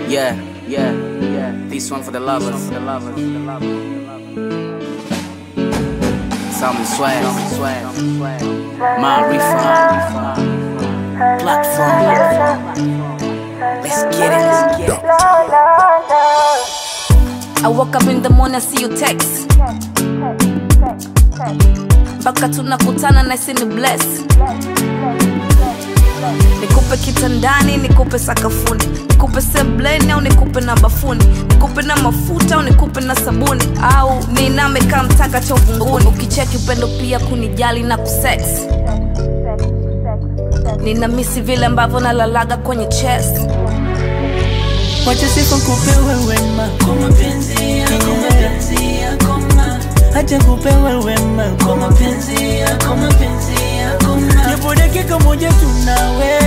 Yeah, yeah, yeah. This one for the lovers. For the lovers. Some swag, swag, Marifa, platform. Let's get it, let's get it. I woke up in the morning, I see you text mpaka tunakutana na isi ni bless nikupe kitandani nikupe sakafuni nikupe sebleni au nikupe na bafuni nikupe na mafuta au nikupe na sabuni au niname kaa mtaka cha uvunguni ukicheki upendo pia kunijali na kusex nina misi vile ambavyo nalalaga kwenye chest Wacha sifa kupewe wema Kwa mapenzi yako, mapenzi yako ma Acha kupewe wema Kwa mapenzi yako, mapenzi yako ma Japo dakika moja tunawe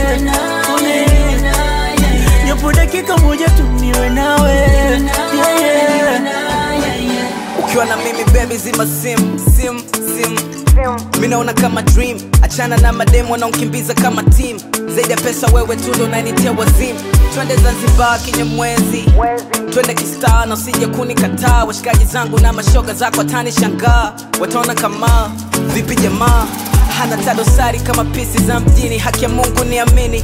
Nawe, nawe, Japo dakika moja tu niwe nawe Yeah, yeah. nawe, ukiwa na mimi baby zima sim sim sim mi naona kama dream achana na mademu wanaonkimbiza kama team zaidi ya pesa wewe tu ndo unanitia wazimu twende zanzibar kenye mwezi twende kistaa na usije kunikataa washikaji zangu na mashoga zako watani shangaa wataona kama vipi jamaa hana tadosari kama pisi za mjini haki ya mungu niamini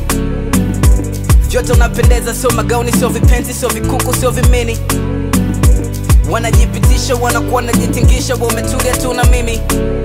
vyote unapendeza sio magauni sio vipenzi sio vikuku sio vimini wanajipitisha wanakuwa wanajitingisha wa umetulia tu na mimi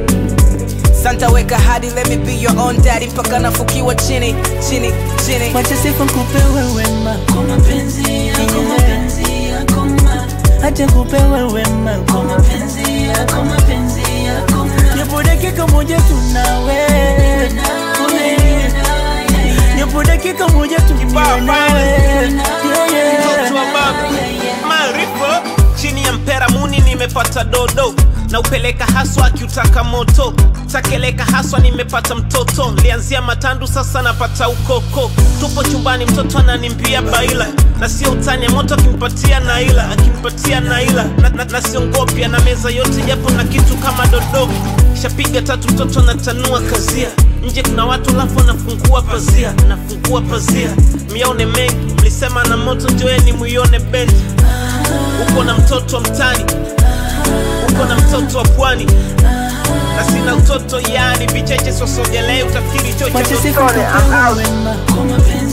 santa weka hadi let me be your own daddy mpaka nafukiwa chini chini chini Wacha sifa kupewe wema Kwa mapenzi yako, mapenzi yako ma Acha kupewe wema Kwa mapenzi yako, mapenzi yako ma Japo dakika moja tunawe Nawe, nawe, Japo dakika moja tu niwe nawe Yeah, yeah. mtoto wa babu maarifa chini ya mpera muni nimepata dodo na upeleka haswa akiutaka moto takeleka haswa nimepata mtoto lianzia matandu sasa napata ukoko tupo chumbani mtoto ananimbia baila na sio utani ya moto akimpatia naila akimpatia naila na, na, na siongopya na meza yote japo na kitu kama dodo shapiga tatu mtoto anatanua kazia nje kuna watu lafu anafungua pazia anafungua pazia mione mengi mlisema na moto njoeni muione bendi uko na mtoto wa mtani uko na mtoto wa pwani na sina utoto yani vicheche sosogelei utafikiri chocho Wacha sifa kupewe wema Kwa mapenzi